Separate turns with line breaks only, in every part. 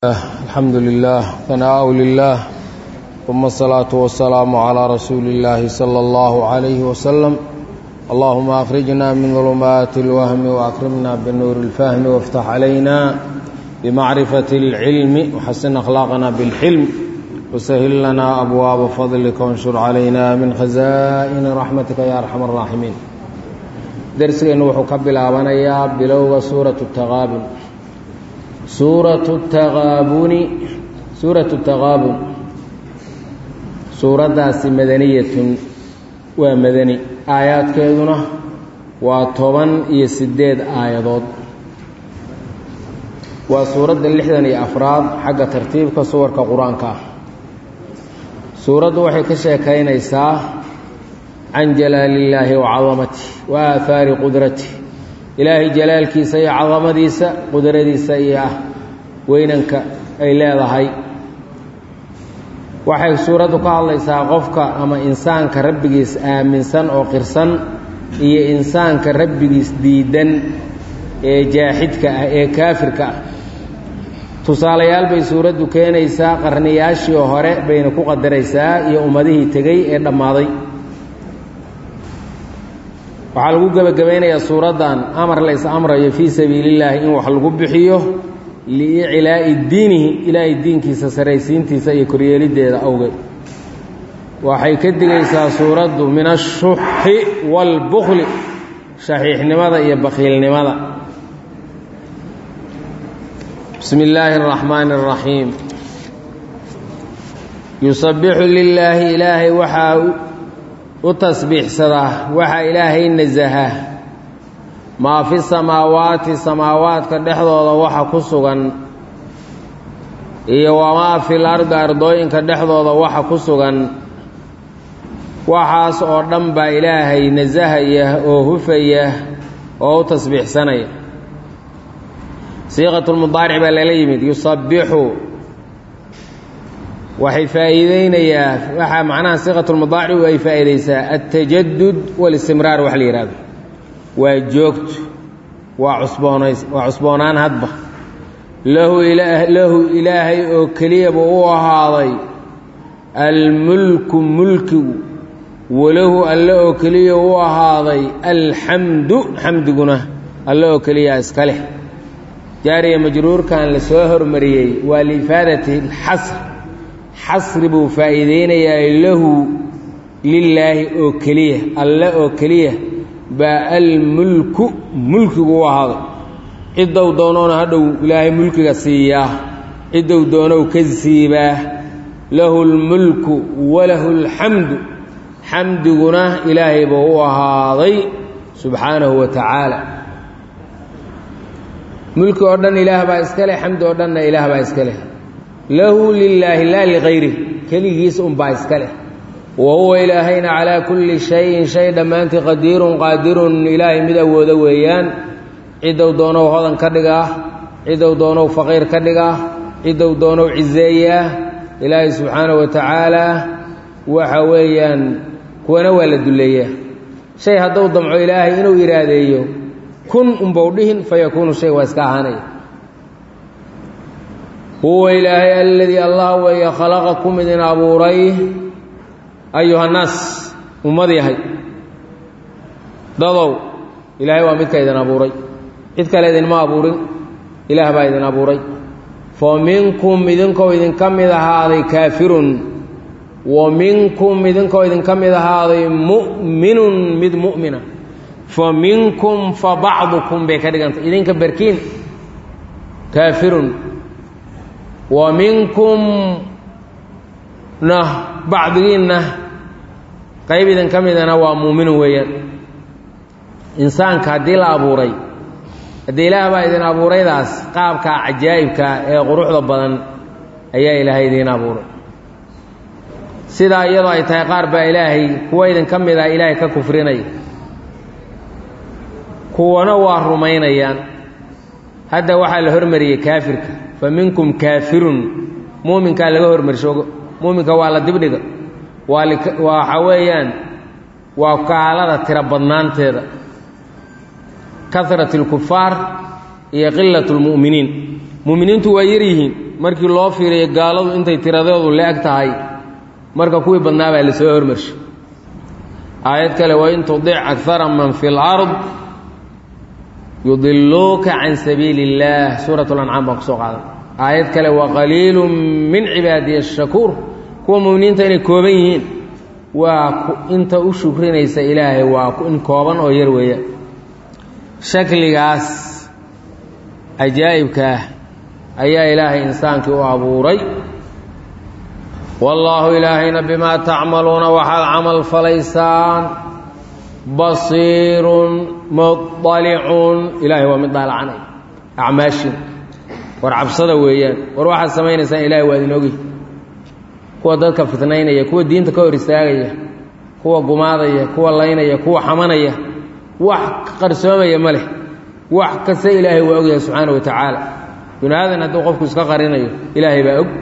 الحمد لله ثناء لله ثم الصلاة والسلام على رسول الله صلى الله عليه وسلم اللهم أخرجنا من ظلمات الوهم وأكرمنا بالنور الفهم وافتح علينا بمعرفة العلم وحسن أخلاقنا بالحلم وسهل لنا أبواب فضلك وانشر علينا من خزائن رحمتك يا أرحم الراحمين درسنا وحكب بالآبانيا بلوغ سورة التغابن suuratu taqaabuni suuratu taqaabun suuraddaasi madaniyatun waa madani aayaadkeeduna waa toban iyo siddeed aayadood waa suuradda lixdan iyo afraad xagga tartiibka suwarka qur-aanka ah suuraddu waxay ka sheekaynaysaa can jalaalillaahi wa cadamati wa aahaari qudrati ilaahay jalaalkiisa iyo cadamadiisa qudradiisa iyo ah weynanka ay leedahay waxay suuraddu ka hadlaysaa qofka ama insaanka rabbigiis aaminsan oo qirsan iyo insaanka rabbigiis diidan ee jaaxidka ah ee kaafirka ah tusaalayaal bay suuraddu keenaysaa qarniyaashii hore bayna ku qadaraysaa iyo ummadihii tegey ee dhammaaday waxaa lagu gebagabaynayaa suuraddan amar la is amrayo fii sabiilillaahi in wax lagu bixiyo liiclaa'i diinihi ilaahay diinkiisa saraysiintiisa iyo koryeeliddeeda awgeed waxay ka digaysaa suuraddu min ashuxi waalbukli shaxiixnimada iyo bakhiilnimada bismi illaahi araxmaani araxiim yusabbixu lilaahi ilaahay waxaa u tasbiixsadaa waxaa ilaahay nasaha maa fi samaawaati samaawaadka dhexdooda waxa ku sugan iyo wamaa fil ardi ardooyinka dhexdooda waxa ku sugan waxaas oo dhan baa ilaahay nasahaya oo hufaya oo u tasbiixsanaya siiqatulmudaaric baa lala yimid yusabbixu waxay faa'iideynayaa waxaa macnaha siiqatulmudaaricu ay faa'iideysaa altajadud walistimraar wax la yihahdo waa joogto waa cusboonays waa cusboonaan hadba lahu lahu ilaahay oo keliyaba u ahaaday almulku mulkigu walahu alle oo keliya u ahaaday alxamdu xamdiguna alle oo keliya iska leh jaariya majruurkan la soo hormariyey waa liifaadati alxasr xasri buu faa'iideynayaa lahu lilaahi oo keliya alle oo keliya baa almulku mulkigu u ahaaday ciddow doonoona hadhow ilaahay mulkiga siiyaa ciddow doonow ka siibaa lahu lmulku walahu alxamdu xamdiguna ilaahay buu u ahaaday subxaanahu wa tacaala mulki oo dhan ilaah baa iska leh xamdi oo dhanna ilaah baa iska leh lahu lilaahi laa ligayri keligiis unbaa iska leh wa huwa ilaahayna calaa kulli shayin shay dhammaantii qadiirun qaadirun ilaahay mid awoodo weeyaan ciddow doonow hodan ka dhigaa ciddow doonow faqiir ka dhigaa ciddow doonow ciseeyaa ilaahay subxaanahu wa tacaalaa waxa weeyaan kuwana waa la duleeyaa shay hadduu damco ilaahay inuu iraadeeyo kun unbau dhihin fa yakuunu shay waa iska ahaanaya huwa ilaahay aladii allah weeye khalaqakum idin abuuray ayuhannaas ummad yahay dadow ilaahay waa midka idin abuuray cid kale idinma abuurin ilaah baa idin abuuray fa minkum idinkoo idinka mid ahaaday kaafirun wa minkum idinkoo idinka mid ahaaday mu'minun mid mu'mina fa minkum fa bacdukum bay ka dhigantay idinka berkiin kaafirun wa minkum na bacdigiinna qayb idin ka midana waa muuminun weeyaan insaanka haddii la abuuray haddii ilaah baa idin abuuraydaas qaabkaa cajaa'ibkaa ee quruxda badan ayaa ilaahay idiin abuuray sidaa iyadoo ay tahay qaar baa ilaahay kuwa idin ka mid ah ilaahay ka kufrinaya kuwana waa rumaynayaan hadda waxaa la hormariyey kaafirka fa minkum kaafirun muuminkaa laga hormarsho muuminka waa la dibdhiga waa waxa weeyaan waa gaalada tiro badnaanteeda karat اlkufaar iyo qilaة اlmu'miniin mu'miniintu waa yar yihiin markii loo fiiriyo gaaladu intay tiradeedu le-eg tahay marka kuwii badnaa baa lasoo hormarshay aayad kale wain tudic akara man fi lard yudiluuka can sabiili اllaah suurat lancaam baan kusoo qaadan aayad kale waqaliilu min cibaadiya ashakuur kuwa muminiinta inay kooban yihiin waa inta u shukrinaysa ilaahay waa in kooban oo yar weeya shakligaas cajaa'ibka ah ayaa ilaahay insaankii u abuuray wallaahu ilaahayna bimaa tacmaluuna waxaad camal falaysaan basiirun muطalicun ilaahay waa mid daalacanay acmaashin war cabsada weeyaan war waxaad samaynaysaan ilahay waa idin ogi kuwa dadka fitnaynaya kuwa diinta ka hor istaagaya kuwa gumaadaya kuwa laynaya kuwa xamanaya wax qarsoomaya ma leh wax kasta ilaahay waa ogyahay subxaana wa tacaala binu aadan hadduu qofku iska qarinayo ilaahay baa og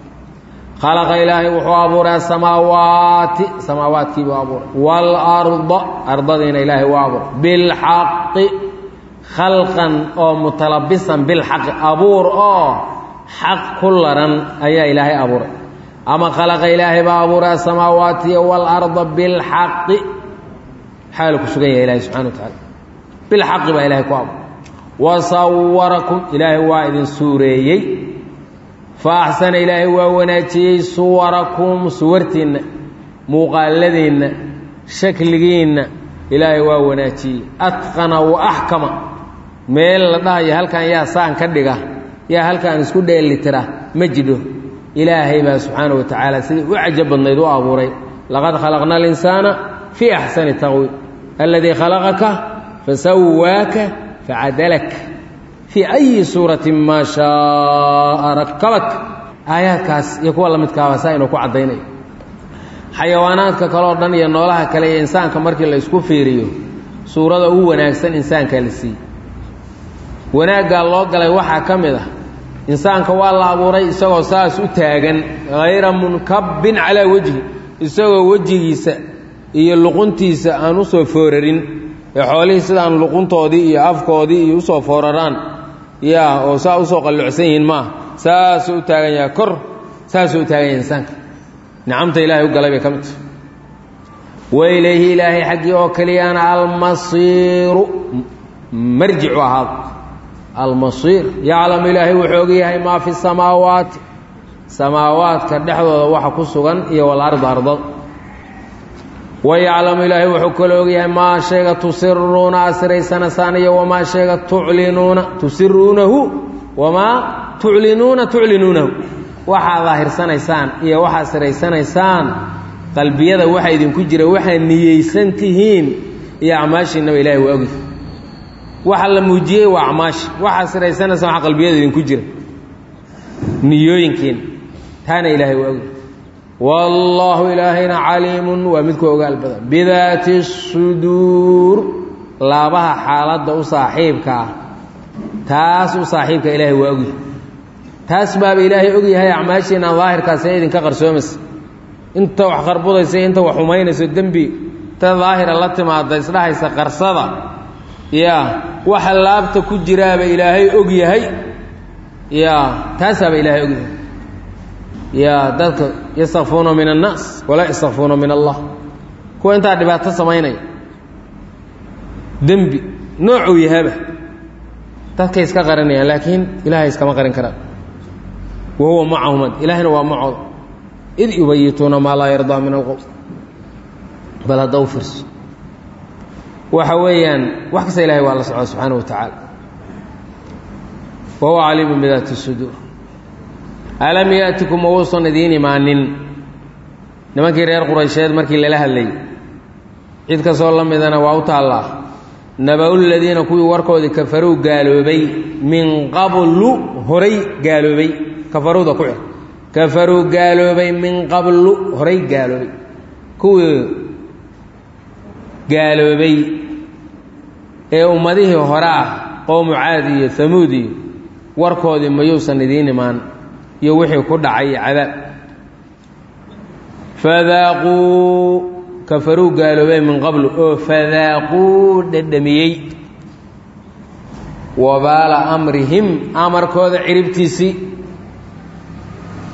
khalaqa ilaahay wuxuu abuuray asamaawaati samaawaadkiibuu abuuray waalarda ardadiina ilaahay u abuuray bilxaqi khalqan oo mutalabisan bilxaqi abuur oo xaq ku laran ayaa ilaahay abuuray ama khalaqa ilaahay baa abuuray asamaawaati waalarda bilxaqi xaalu ku sugan yahay ilahay subxana wa tacaala bilxaqi baa ilahay ku abuuray wasawarakum ilaahay waa idin suureeyey fa axsana ilaahay waa wanaajiyey suwarakum suwartiinna muuqaaladiinna shakligiinna ilaahay waa wanaajiyey atqana wa axkama meel la dhahayo halkan yaa saan ka dhiga yaa halkaan isku dheelitira ma jidho ilaahay baa subxaana wa tacaala sidai u cajab badnayd u abuuray laqad khalaqna alinsaana fii axsani taqwiim aladii khalaqaka fasawaaka facadalak fii ayi suuratin maa shaaa rakabak aayaadkaas iyo kuwa la midkaaba saa inuu ku caddaynayo xayawaanaadka kaleoo dhan iyo noolaha kale iyo insaanka markii la isku fiiriyo suurada ugu wanaagsan insaankaa la siiyey wanaaggaa loo galay waxaa ka mid ah insaanka waa la abuuray isagoo saas u taagan hayra munkabbin calaa wejhi isagoo wejigiisa iyo luquntiisa aan u soo foorarin ee xoolihii sidaan luquntoodii iyo afkoodii iyo usoo fooraraan yaa oo saa usoo qallucsan yihiin maaha saasuu u taagan yahay kor saasuu u taagan yahay insaanka nicamta ilaahay u galay bay ka mid tahay wailayhi ilaahay xaggii oo keliyaana almasiiru marjicu ahaado almasiir yaclamu ilaahay wuxuu og yahay maa fi samaawaati samaawaadka dhexdooda waxa ku sugan iyo walarda ardada wayaclamu ilaahay wuxuu kaloo ogyahay maa shayga tusiruuna asiraysanaysaan iyo wamaa shayga tuclinuuna tusiruunahu wamaa tuclinuuna tuclinuunahu waxaad daahirsanaysaan iyo waxaad siraysanaysaan qalbiyada waxa idinku jira waxaad niyeysan tihiin iyo acmaashiinaba ilahay waa ogyahay waxa la muujiyey waa acmaashi waxaad siraysanaysaan waxa qalbiyada idinku jira niyooyinkiina taana ilaahay waa ogyahay wallaahu ilaahayna caliimun waa midku ogaal badan bidaati suduur laabaha xaaladda u saaxiibka ah taas u saaxiibka ilaahay waa ogyahay taas baaba ilaahay ogyahay acmaashiina daahirkaas ee idinka qarsoomaysa inta wax qarbudaysa inta wax xumaynayso dembi ta daahira la timaada isdhahaysa qarsada yaa waxa laabta ku jiraaba ilaahay og yahay yaa taasaaba ilaahay ogyahay yaa dadka yastakfuuna min annaas walaa yastakfuuna min allah kuwa intaa dhibaato samaynaya dembi noocuu yahaba dadkay iska qarinayaan laakiin ilaahay iskama qarin karaan wa huwa macahum ilaahayna waa macooda id yubayituuna maa laa yardaa min alqowl bal hadda u fiirso waxa weeyaan wax kasta ilahay waa la socda subxaana wa tacaala wa huwa caliimun bidaati suduur alam yaatikum mawuusan idiin imaanin nimankii reer quraysheed markii lala hadlayay cid kastoo la midana waa u taallaa naba-u ladiina kuwii warkoodii kafaruu gaaloobay min qablu horay gaaloobay kafaruuda ku xir kafaruu gaaloobay min qablu horay gaaloobay kuwii gaaloobay ee ummadihii hore ah qowmu caad iyo hamuud iyo warkoodii mayuusan idiin imaan iyo wixii ku dhacay cadaab fadaaquu kafaruu gaaloobay min qablu oo fadaaquu dhedhamiyey wabaala amrihim amarkooda ciribtiisii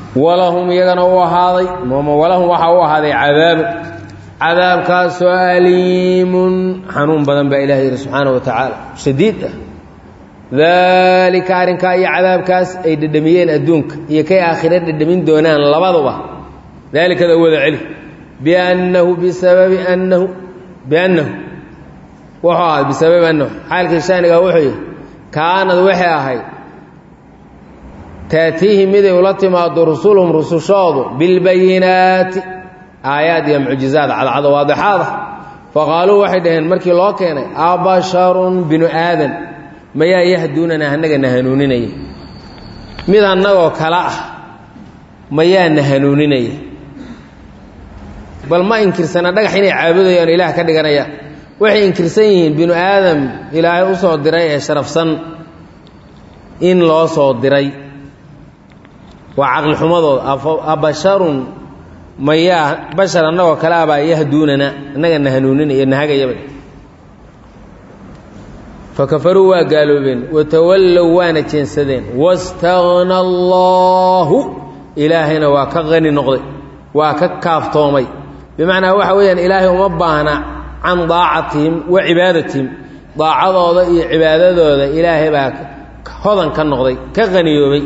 walahum iyagana u ahaaday walahum waxaa u ahaaday cadaabu cadaabkaasoo aliimun xanuun badan baa ilaah yidhi subxaana wa tacaala shadiid ah daalika arrinkaa iyo cadaabkaas ay dhedhamiyeen adduunka iyo kay aakhire dhedhamin doonaan labaduba daalikada wada celi biannahu bisababi annahu biannahu wuxuu ahaad bisababi annahu xaalkii shaanigaa wuxuu yihi kaanad waxay ahayd taatiihi miday ula timaado rusuluhum rusushoodu bilbayinaati aayaad iyo mucjizaad cadcado waadixaada faqaaluu waxay dhaheen markii loo keenay abasharun binu aadan mayaa yahduunana annagana hanuuninaya mid annagoo kale ah mayaana hanuuninaya bal ma inkirsana dhagax inay caabudayaan ilaah ka dhiganayaan waxay inkirsan yihiin binu aadam ilaahay u soo diray ee sharafsan in loo soo diray waa caqlixumadooda abasharun mayaa bashar annagoo kale abaa yahduunana annagana hanuuninaya nahagayaba fakafaruu waa gaaloobeen watawallow waana jeensadeen wastagna allaahu ilaahayna waa ka qani noqday waa ka kaaftoomay bimacnaa waxa weeyaan ilaahay uma baahna can daacatihim wa cibaadatihim daacadooda iyo cibaadadooda ilaahay baa hodan ka noqday ka qaniyoobay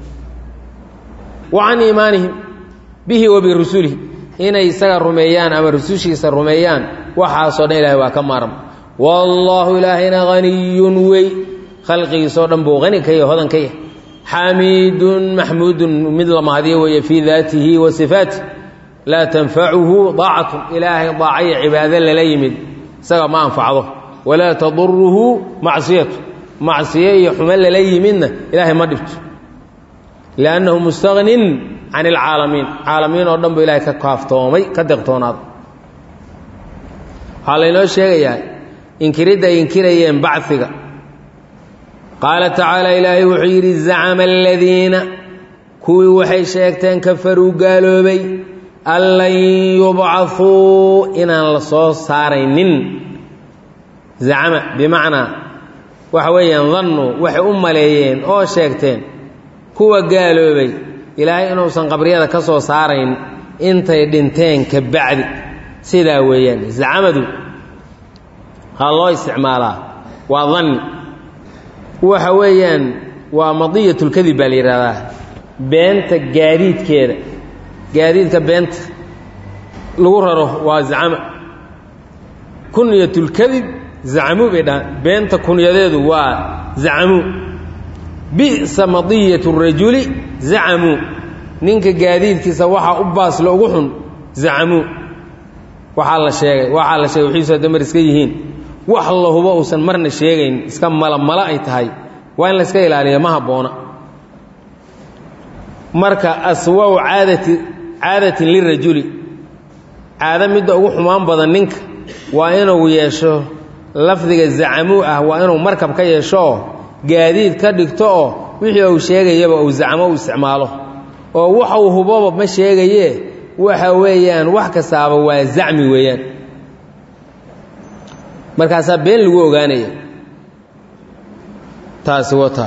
wa can iimaanihim bihi wa birusulihi inay isaga rumeeyaan ama rusushiisa rumeeyaan waxaasoo dhan ilahay waa ka maarma wallaahu ilaahayna haniyun wey khalqigiisoo dhan buu hani ka yahy hodan ka yahay xamiidun maxmuudun mid la mahadiyo weeye fii daatihi wa sifaatih laa tanfacuhu daacatun ilaahay daacayo cibaado lala yimid isaga ma anfacdo walaa taduruhu macsiyatu macsiyo iyo xumo lala yimidna ilaahay ma dhibto liannahu mustagnin can ilcaalamiin caalamiin oo dhan buu ilahay ka kaaftoomay ka deqtoonaaday waxaa laynoo sheegayaa inkiridda ay inkirayeen baciga qaala tacaala ilaahay wuxuu yidhi zacama aladiina kuwii waxay sheegteen kafaruu gaaloobay an lan yubcahuu inaan la soo saaraynin zacama bimacnaa waxa weeyaan dannuu waxay u maleeyeen oo sheegteen kuwa gaaloobay ilaahay inuusan qabriyada ka soo saarayn intay dhinteen ka bacdi sidaa weeyaan zacamadu ha loo isticmaalaa waa danni waxa weeyaan waa madiyatulkadib baa la yidhahdaa beenta gaadiidkeeda gaadiidka beenta lagu raro waa zacama kunyatulkadib zacamuu bay dhahaan beenta kunyadeedu waa zacamuu bi'sa madiyatu rajuli zacamuu ninka gaadiidkiisa waxaa u baasle ugu xun zacamuu waxaa la sheegay waxaa la sheegay wixiisu hadda mar iska yihiin wax la hubo uusan marna sheegayn iska malamala ay tahay waa in la iska ilaaliya ma habboona marka aswaw caadati caadatin lirajuli caado midda ugu xumaan badan ninka waa inuu yeesho lafdiga zacamuu ah waa inuu markab ka yeesho oo gaadiid ka dhigto oo wixii uu sheegayaba uu zacmo u isticmaalo oo waxa uu huboba ma sheegaye waxa weeyaan wax kastaaba waa zacmi weeyaan markaasaa been lagu ogaanaya taasi wata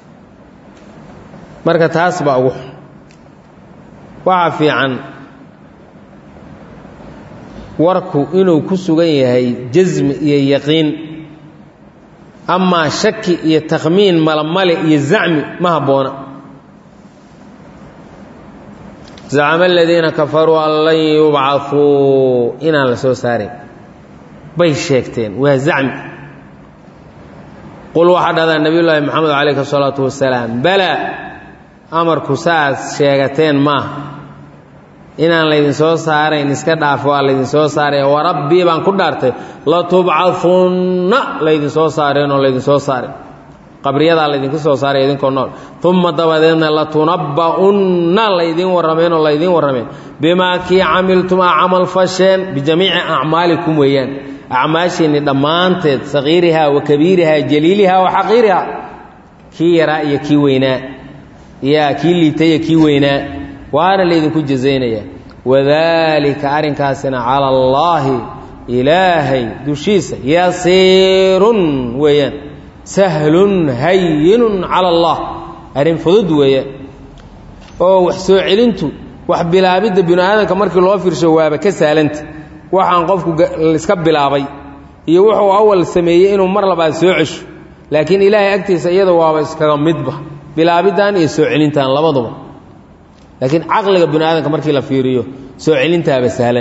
marka taas baa ugu xun waxaa fiican warku inuu ku sugan yahay jasmi iyo yaqiin amaa shaki iyo takhmiin malamale iyo zacmi ma habboona zacama aladiina kafaruu an lan yubcauu inaan la soo saarayn bay sheegteen waa zacmi qul waxaa dhahdaa nabiy llaahi moxamed calayhi asalaatu wasalaam balaa amarku saas sheegateen maaha inaan laydin soo saarayn iska dhaaf waa laydin soo saaray warabbii baan ku dhaartay latubcahunna laydin soo saareen oo laydin soo saaray qabriyadaa laydinku soo saaray idinkoo nool uma dabadeedna latunabba'unna laydin warrameen oo laydin warrameen bimaa kii camiltum a camal fasheen bijamiici acmaalikum weeyaan acmaashiinni dhammaanteed saqiirihaa wa kabiirihaa jaliilihaa wa xaqiirihaa kii yaraa iyo kii weynaa yaa kii liitaya kii weynaa waana laydinku jazaynaya wadaalika arrinkaasina cala allaahi ilaahay dushiisa yasiirun weeyaan sahlun hayinun cala allah arrin fudud weeyaan oo wax soo celintu wax bilaabidda binu aadamka markii loo fiirsho waaba ka saalanta waxaan qofku iska bilaabay iyo wuxuu awal sameeyey inuu mar labaad soo cesho laakiin ilaahay agtiisa iyada waaba iskaga midba bilaabiddan iyo soo celintan labaduba laakiin caqliga binu aadamka markii la fiiriyo soo celintaaba sahlan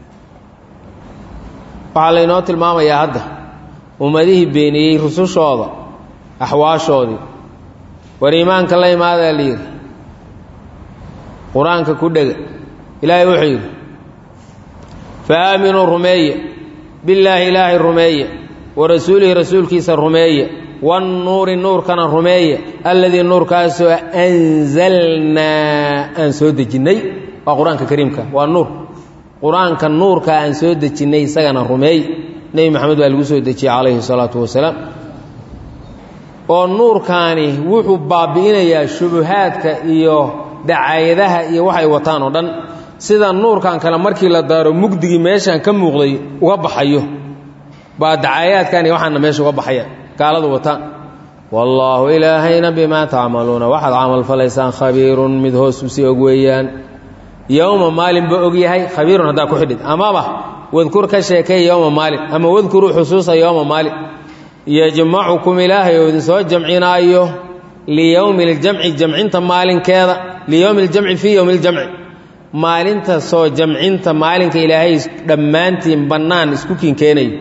waxaa laynoo tilmaamayaa hadda ummadihii beeniyey rusushooda axwaashoodii war iimaanka la imaadaa la yidhi qur-aanka ku dhega ilaahay wuxuu yidhi fa aaminuu rumeeye billaahi ilaahay rumeeye wa rasuulihi rasuulkiisa rumeeye wannuuri nuurkana rumeeye alladii nuurkaasoo anzalnaa aan soo dejinnay waa qur-aanka kariimka waa nuur qur-aanka nuurka aan soo dejinnay isagana rumeey nebi maxamed baa lagu soo dejiyey calayhi salaatu wasalaam oo nuurkaani wuxuu baabi'inayaa shubuhaadka iyo dacaayadaha iyo waxay wataan oo dhan sida nuurkan kale markii la daaro mugdigii meeshaan ka muuqday uga baxayo baa dacaayaadkan iyo waxaana meesha uga baxaya gaaladu wataan wallaahu ilaahayna bimaa tacmaluuna waxaad camalfalaysaan khabiirun mid hoos usii og weeyaan yowma maalinba og yahay khabiirun haddaa ku xidhid amaba wadkur ka sheekay yowma maalin ama wadkuruu xusuusa yowma maalin yajmacukum ilaahay oo idinsoo jamcinaayo liyowmi ljamci jamcinta maalinkeeda liyowmi ljamci fii yowmi ljamci maalinta soo jamcinta maalinka ilaahay dhammaantiin bannaan isku kiinkeenayo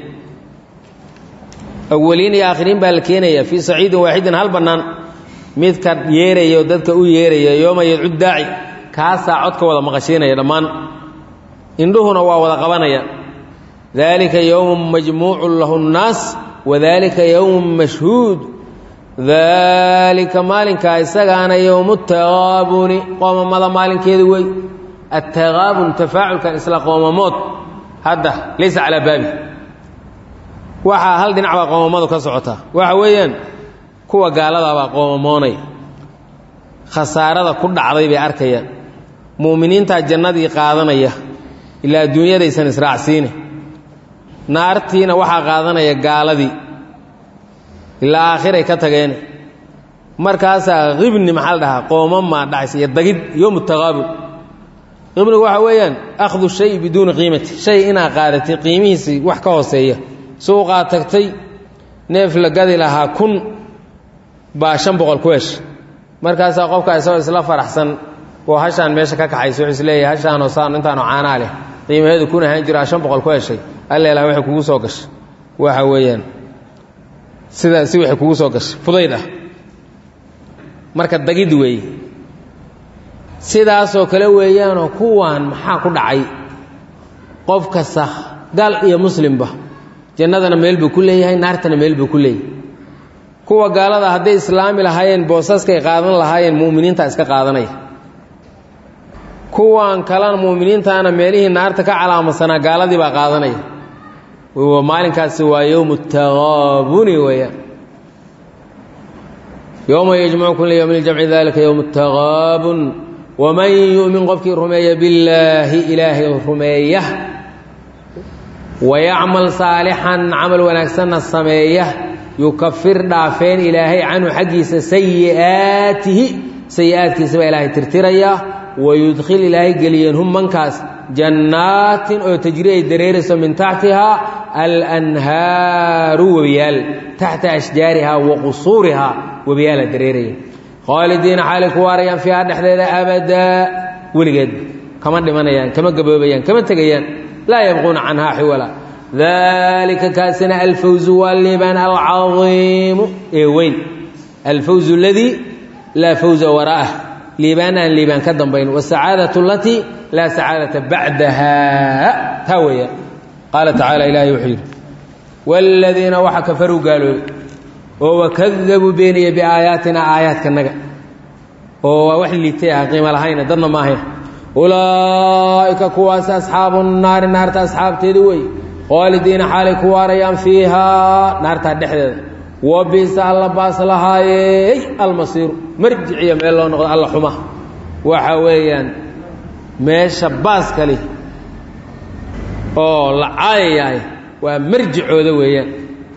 awaliin iyo aakhiriin baa la keenaya fii saciidin waaxidin hal bannaan midka yeeraya oo dadka u yeeraya yooma yadcu daaci kaasaa codka wada maqashiinaya dhammaan indhuhuna waa wada qabanaya daalika yowmun majmuucun lahu nnaas wadalika yowmun mashhuud daalika maalinkaa isagaana yowmu taqaabuni qoomamada maalinkeedu wey attaqaabun tafaaculkan isla qoomamood hadda laysa calaa baabi waxaa hal dhinac baa qoomamadu ka socotaa waxa weeyaan kuwa gaaladaabaa qoomamoonaya khasaarada ku dhacday bay arkayaan mu'miniintaa jannadii qaadanaya ilaa adduunyadaysan israacsiine naartiina waxaa qaadanaya gaaladii ilaa aakhiray ka tageene markaasaa qibni maxaa la dhahaa qoomamaa dhacaysa iyo dagid yowmu taqaabul qibnigu waxa weeyaan akhdu shay biduuni qiimati shay inaa qaadatay qiimihiisii wax ka hooseeya suuqaa tagtay neef la gadi lahaa kun baa shan boqol ku hesha markaasaa qofka isagoo isla faraxsan oo hashaan meesha ka kaxaysa wuxuu isleeyahay hashaanoo saan intaanoo caanaa leh qiimaheedu kun ahaan jiraa shan boqol ku heshay alleelaha waxay kugu soo gashay waxa weeyaan sidaa si waxay kugu soo gashay fudayd ah marka dagid weeye sidaasoo kale weeyaanoo kuwaan maxaa ku dhacay qof kasta gaal iyo muslimba jannadana meel buu ku leeyahay naartana meel buu ku leeyahay kuwa gaalada hadday islaami lahaayeen boosaskay qaadan lahaayeen mu'miniinta iska qaadanaya kuwan kalena mu'miniintaana meelihii naarta ka calaamadsanaa gaaladii baa qaadanaya maalinkaasi waa yowmu taqaabuni weeyaan yowma yajmacukum liyowmi ljamci dalika yowmu taqaabun waman yu'min qofkii rumeeya billaahi ilaahay rumeeya wayacmal saalixan camal wanaagsanna sameeya yukafir dhaafeen ilaahay canhu xaggiisa sayi'aatihi sayi'aadkiisa baa ilaahay tirtirayaa wayudkhil ilaahay geliyeen hum mankaas jannaatin oo tajri ay dareerayso min taxtihaa alanhaaru webiyaal taxta ashjaarihaa wa qusuurihaa webiyaala dareeraya khaalidiina xaalay ku waarayaan fiiha dhexdeeda abadaa weligeed kama dhimanayaan kama gaboobayaan kama tegayaan laa yabquuna canhaa xiwala dalika kaasina alfawzu waa liibaan alcaiimu ee weyn alfawzu aladii laa fawza waraa'ah liibaan aan liibaan ka dambayn wasacaadatu alatii laa sacaadata bacdaha taa weeyaan qaala tacaala ilaahay wuxuu yidhi waaladiina waxa kafaruu gaaloobay oo wakadabuu beeniya biaayaatina aayaadkanaga oo waa wax liitay ah qiimo lahayna dadna ma ahayn ulaa'ika kuwaas asxaabu naari naarta asxaabteedi wey khaalidiina xaalay ku waarayaan fiihaa naartaa dhexdeeda wa bisa alla baas lahaayey almasiiru marjiciya meel loo noqdo alla xuma waxa weeyaan meesha baaska leh oo la caayayahay waa marjicooda weeyaan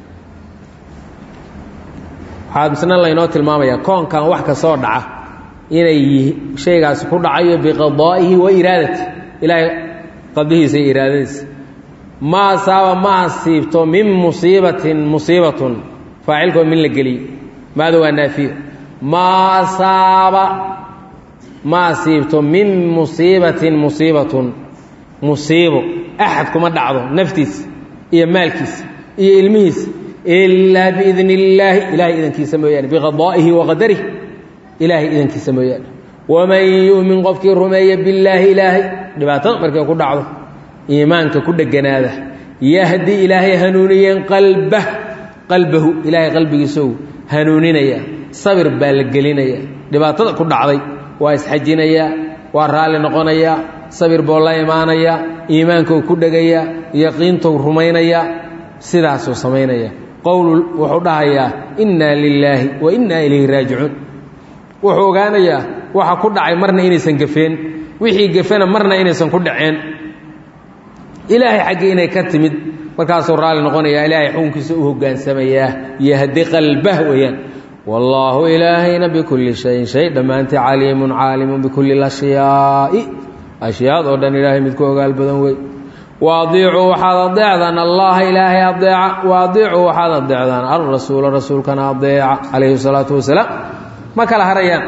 waxaa misna laynoo tilmaamayaa koonkan wax ka soo dhaca inay shaygaasi ku dhacayo biqadaa'ihi wa iraadati ilaahay qadihiisa iyo iraadadiisa ma asaaba ma asiibto min musiibatin musiibatun faacilkoo min la geliyo maada waa naafiyo maa asaaba ma asiibto min musiibatin musiibatun musiibo axad kuma dhacdo naftiisa iyo maalkiisa iyo ilmihiisa ilaa biidni illaahi ilahay idankiisa mooyaane biqadaa'ihi wa qadarih ilaahay idankiisa mooyaane waman yu'min qofkii rumeeya billaahi ilaahay dhibaatada markay ku dhacdo iimaanka ku dheganaada yahdi ilaahay hanuuniyeen qalbah qalbahu ilaahay qalbigiisou hanuuninaya sabir baa la gelinaya dhibaatada ku dhacday waa isxajinayaa waa raalli noqonayaa sabir buu la imaanayaa iimaankou ku dhegayaa yaqiintou rumaynayaa sidaasuu samaynaya qowl wuxuu dhahayaa innaa lilaahi wa innaa ilayhi raajicuun wuxuu ogaanayaa waxa ku dhacay marna inaysan gafeen wixii gafena marna inaysan ku dhaceen ilaahay xaggii inay ka timid markaasuu raalli noqonayaa ilaahay xukunkiisa u hogaansamayaa yahdi qalbah weeyaan wallaahu ilaahayna bikulli shayin shay dhammaantii caliimun caalimun bikulli lashyaai ashyaad oo dhan ilaahay mid ku ogaal badan wey waadiicuu waxaad adeecdaan allaha ilaahay adeeca waadiicuu waxaad adeecdaan alrasuula rasuulkana adeeca calayhi salaatu wasalaam ma kala harayaan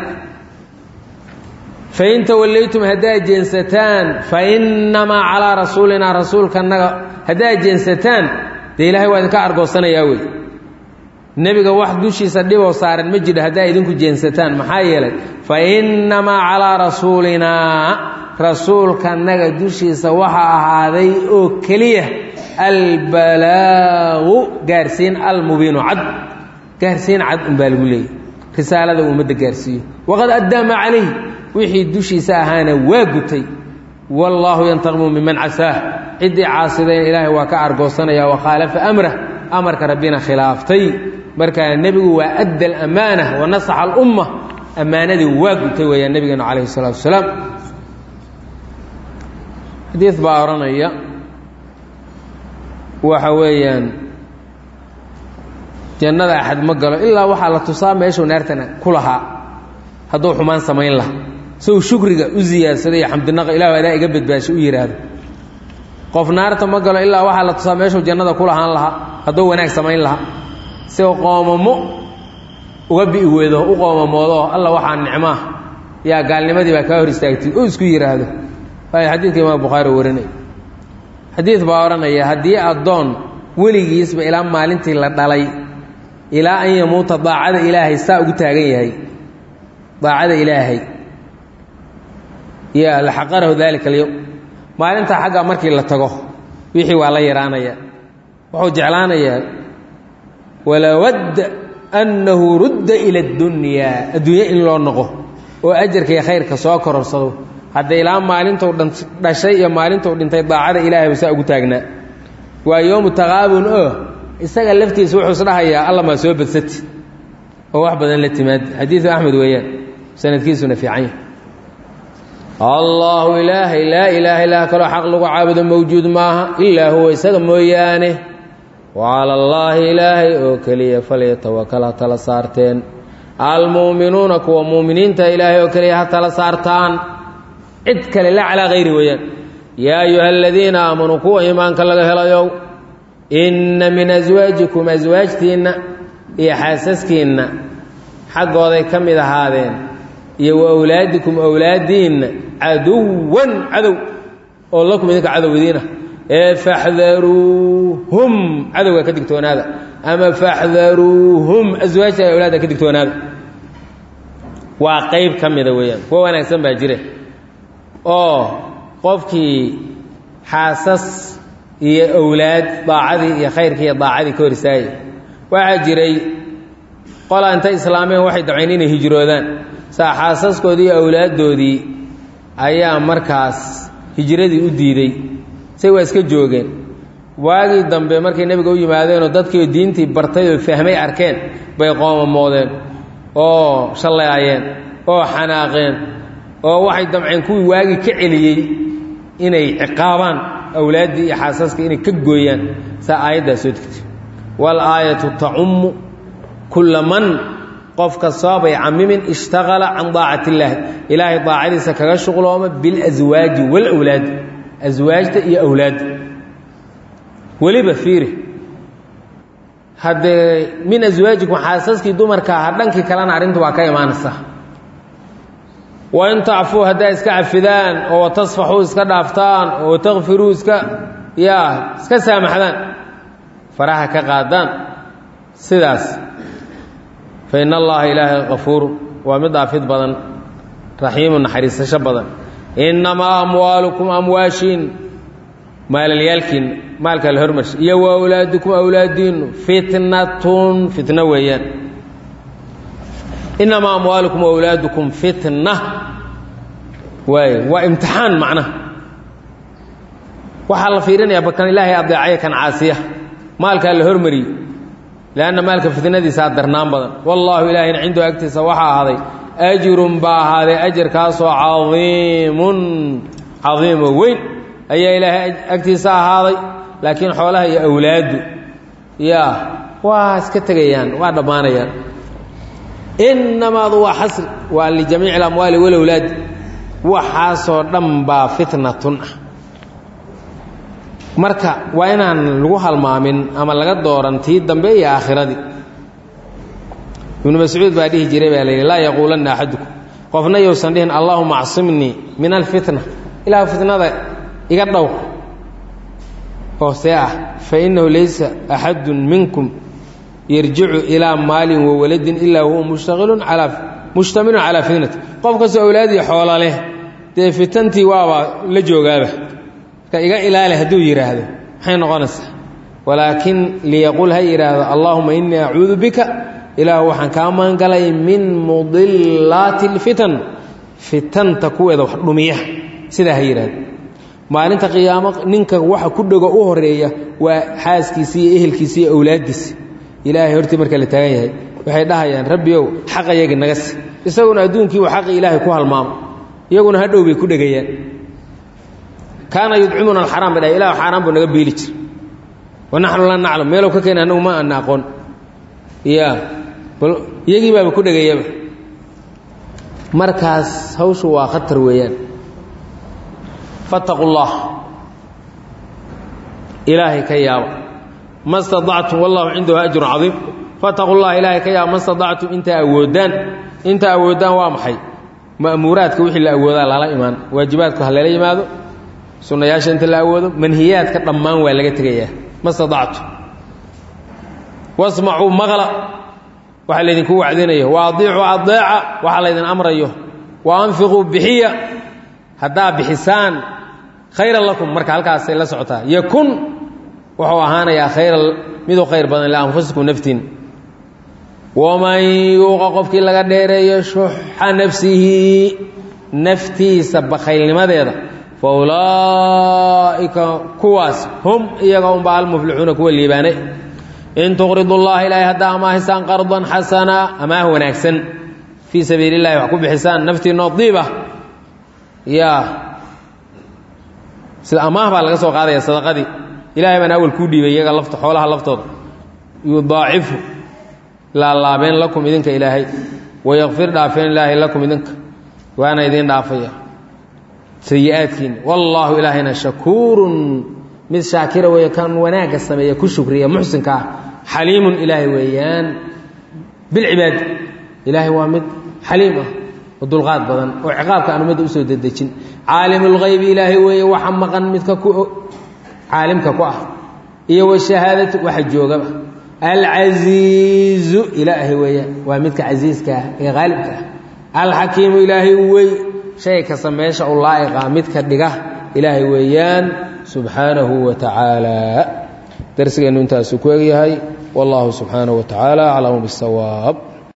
fain tawallaytum haddaad jeensataan fainamaa calaa rasuulinaa rasuulkanaga haddaad jeensataan dee ilahay waa idinka argoosanayaa wey nebiga wax dushiisa dhiboo saaran ma jiro haddaa idinku jeensataan maxaa yeelay fa innamaa calaa rasuulinaa rasuulkanaga dushiisa waxaa ahaaday oo keliya albalaagu gaarsiin almubiinu cad gaarsiin cad unbaa lagu leeyay risaalada uu ummadda gaarsiiyo waqad addaa maa calayh wixii dushiisa ahaana waa gutay wallaahu yantaqimu miman casaah ciddii caasidayn ilaahay waa ka argoosanaya wakhaalafa amrah amarka rabbina khilaaftay markaa nebigu waa adda alamaana wa nasaxa alumma ammaanadii waa gutay weeyaan nebigeenu calayhi salaatu wasalaam xadiid baa odhanaya waxa weeyaan jannada axad ma galo ilaa waxaa la tusaa meeshuu naartana ku lahaa hadduu xumaan samayn laha sow shukriga u ziyaadsada iyo xamdinaqa ilahu adaa iga badbaasho u yidhaahdo qof naarta ma galo ilaa waxaa la tusaa meeshuu jannada ku lahaan lahaa hadduu wanaag samayn lahaa si qoomamo uga bi'i weedo u qoomamoodo alla waxaa nicmaa yaa gaalnimadii baa kaa hor istaagtay oo isku yidhaahdo waayo xadiidka imaam bukhaari warinay xadiid baa odhanaya haddii addoon weligiisba ilaa maalintii la dhalay ilaa an yamuuta daacada ilaahay saa ugu taagan yahay daacada ilaahay ya laxaqarahu dalika alyowm maalintaa xagga markii la tago wixii waa la yaraanaya wuxuu jeclaanayaa walawadda annahu rudda ila اddunyaa adduunye in loo noqo oo ajarkaiyo khayrka soo kororsado hadda ilaa maalintuu dhashay iyo maalintuu dhintay daacada ilaahay ba saa ugu taagnaa waa yowmu taqaabun oo isaga laftiisa wuxuu isdhahayaa alla maa soo badsati oo wax badan la timaad xadiidu axmed weeyaan sanadkiisuna fiican yahay allaahu ilaahay laa ilaaha ilaa kaloo xaq lagu caabudo mawjuud maaha ilaa huwa isaga mooyaane wa cala allaahi ilaahay oo keliya falyatawakal ha tala saarteen almu'minuuna kuwa mu'miniinta ilaahay oo keliya ha tala saartaan cid kale la calaa hayri weeyaan yaa ayuha aladiina aamanuu kuwa iimaanka laga helayow inna min aswaajikum aswaajtiinna iyo xaasaskiinna xaggooday ka mid ahaadeen iyo wa awlaadikum awlaadiinna caduwan cadow oo lakum idinka cadow idiina ee faxdaruuhum cadowga ka digtoonaada ama faxdaruuhum aswaajta ay awlaadda ka digtoonaada waa qayb ka mida weeyaan kuwa wanaagsan baa jire oo qofkii xaasas iyo awlaad daacadii iyo khayrkii iyo daacadii ka hor istaagay waxaa jiray qolaa intay islaameen waxay dabcayn inay hijroodaan saa xaasaskoodii iyo awlaaddoodii ayaa markaas hijradii u diiday say waa iska joogeen waagii dambe markay nebiga u yimaadeenoo dadkiioo diintii bartay oo fahmay arkeen bay qoomamoodeen oo shallaayeen oo xanaaqeen oo waxay damceen kuwii waagii ka celiyey inay ciqaabaan awlaaddii iyo xaasaskii inay ka gooyaan saa aayaddaa soo degtay waal aayatu tacummu kulla man qof kastoobay camimin ishtaqala can daacati illaahi ilaahay daacadiisa kaga shuqlooma bilaswaaji walawlaad aswaajta iyo awlaadda weliba fiiri haddee min aswaajikum xaasaskii dumarka aha dhankii kalena arrinta waa ka imaanaysaa wain tacfuu haddaa iska cafidaan oo tasfaxuu iska dhaaftaan oo takfiruu iska yaa iska saamaxdaan faraha ka qaadaan sidaas fa in allaha ilaahay kafuuru waa mid dhaafid badan raxiimu naxariisasho badan innamaa amwaalukum amwaashiin maalalyaalkiin maalka la hormarsha iyo wa awlaadukum awlaadiinu fitnatun fitno weeyaan innamaa amwaalukum awlaadukum fitna waay waa imtixaan macnaha waxaa la fiirinayaa bakan ilaahay adeecaya kan caasiya maalkaa la hormariyey leanna maalka fitnadiisaa darnaan badan wallaahu ilaahayna cindahu agtiisa waxaa ahaaday ajrun baa ahaaday ajarkaasoo cadiimun cadiimo weyn ayaa ilaahay agtiisa ahaaday laakiin xoolaha iyo awlaaddu yaa waa iska tegayaan waa dhammaanayaan innamaadu waa xasri waa lijamiici alamwaali walawlaad waxaasoo dhan baa fitnatun ah marka waa inaan lagu halmaamin ama laga dooran tii dambe iyo aakhiradii ibnu mascuud baa dhihi jiray baa layidhi laa yaquulanna axadukum qofna yousan dhihin allaahuma acsimnii min alfitna ilaa fitnada iga dhow oo see ah fa innahu laysa axadun minkum yarjicu ilaa maalin wa waladin ilaa huwa mushtaqilun calaa mushtamilun calaa fitnati qof kastoo awlaadii xoola leh dee fitantii waaba la joogaaba marka iga ilaali hadduu yidhaahdo maxay noqonaysaa walaakin liyaqul ha yidhaahdo allaahuma innii acuudu bika ilaahu waxaan kaa maangalay min mudilaati اlfitan fitanta kuweeda wax dhumiya sidaa ha yidhahdo maalinta qiyaamo ninka waxa ku dhego u horeeya waa xaaskiisi iyo ehelkiisi iyo awlaaddiisi ilaahay hortii marka la taagan yahay waxay dhahayaan rabbiyow xaqayagi naga si isaguna adduunkii uu xaqi ilaahay ku halmaamo iyaguna hadhow bay ku dhegayaan kaana yudcimuna alxaraam bay dhahay ilah xaaraan buu naga biili jir wa naxnu laa naclam meelow ka keena annagu ma ana aqoon ya bal iyagii baaba ku dhegayaba markaas hawshu waa khatar weeyaan fattaqu llah ilaahay ka yaaba ma staactum wallahu cindahu ajrun cadiim fattaqu llah ilaahay ka yaaba ma staactum intaa awoodaan intaa awoodaan waa maxay ma'muuraadka wixii la awoodaa lala imaan waajibaadku ha lala yimaado sunnayaasha inta la awoodo manhiyaadka dhammaan waa laga tegayaa ma staactum wasmacuu maqla waxaa laydinku wacdinayo wa adiicuu adeeca waxaa laydin amrayo wa anfiquu bixiya haddaa bixisaan khayran lakum marka halkaasay la socotaa yakun wuxuu ahaanayaa khayra miduu khayr badan lianfusikum naftiin waman yuuqa qofkii laga dheereeyo shuxa nafsihi naftiisa bakhaylnimadeeda fa ulaa'ika kuwaas hum iyaga unbaa almuflixuuna kuwa liibaanay in tuqridu llaha ilaahay haddaa amaahisaan qardan xasana amaah wanaagsan fii sabiili llahi wax ku bixisaan naftiinoo diib ah yaa sida amaah baa laga soo qaadaya sadaqadii ilahay baan awal kuu dhiibay iyaga lafta xoolaha laftooda yudaacifu laalaabeen lakum idinka ilaahay wayakfir dhaafeen ilaahay lakum idinka waana idiin dhaafaya sayi-aadkiina wallaahu ilaahayna shakuurun mid shaakira weeye kan wanaagga sameeya ku shukriya muxsinka ah xaliimun ilaahay weeyaan bilcibaad ilaahay waa mid xaliim ah oo dulqaad badan oo ciqaabka aan ummadda usoo dedejin caalimulghaybi ilaahay weeye waxa maqan midka ku caalimka ku ah iyo washahaadatu waxa joogaba alcasiizu ilaahay weeyaan waa midka casiiska ah ee haalibka ah alxakiimu ilaahay wey shay kasta meesha u laa'iqa midka dhiga ilaahay weeyaan subxaanahu wa tacaala darsigeennu intaasuu ku egyahay wallahu subxaanahu wa tacaala aclamu bisawaab